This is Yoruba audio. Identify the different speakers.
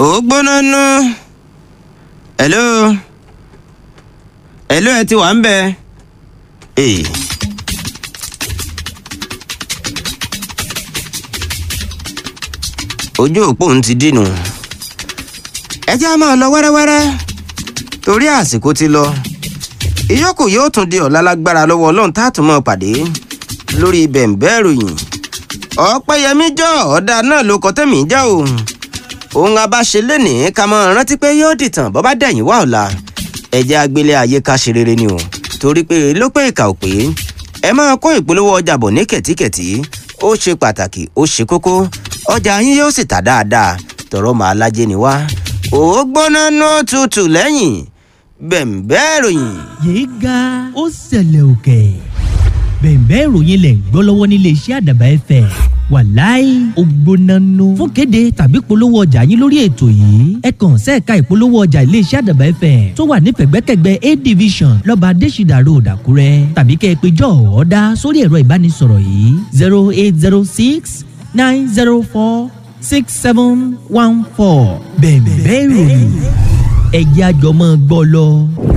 Speaker 1: ó gbóná nú. hello. hello ẹ ti wà ń bẹ. Ee. ojú òpó ń ti dínú. ẹ jẹ́ á máa lọ wẹ́rẹ́wẹ́rẹ́ torí àsìkò ti lọ. ìyókù yóò tún di ọ̀la lágbára lọ́wọ́ ọlọ́run tá a tún máa pàdé lórí bẹ̀ǹbẹ́ ìròyìn. ọ̀pẹ́yẹmí jọ ọ̀dà náà ló kọ́ tẹ̀mí já o. òun abáṣe lénìí ká máa rántí pé yóò dìtàn bọ́ bá dẹ̀yìn wá ọ̀la. ẹ jẹ́ agbélé ayé ká ṣe rere ni o torí pé ló pé ìkà ò pé ẹ máa kó ìpolówó ọjà bọ̀ ní kẹ̀tíkẹ̀tí ó ṣe pàtàkì ó ṣe kókó ọjà yín yóò sì tà dáadáa tọrọ màá lájẹ ni wá ó gbóná ní òtútù lẹ́yìn bẹ̀ǹbẹ́ ìròyìn.
Speaker 2: yéé ga ó ṣẹlẹ̀ òkè bẹ̀ǹbẹ́ ìròyìn lẹ̀ ń gbọ́ lọ́wọ́ nílé iṣẹ́ àdàbà ẹ̀fẹ̀ wàláì ó gbóná nù. fún kéde tàbí polówó ọjà yín lórí ètò yìí ẹ kàn sẹ́ẹ̀ka ìpolówó ọjà ilé iṣẹ́ àdàbà ẹ̀fẹ̀ tó wà ní fẹ̀gbẹ́kẹ̀gbẹ́ a division lọ́ba adésìdà road àkúrẹ́ tàbí kẹ́ ẹ pé jọ́ ọ̀ọ́dá sórí ẹ̀rọ ìbánisọ̀rọ̀ yìí zero eight zero six nine zero four six seven one four bẹ̀ǹbẹ́ ìròyìn ẹ̀jẹ̀ àjọmọ́ gbọ́ lọ.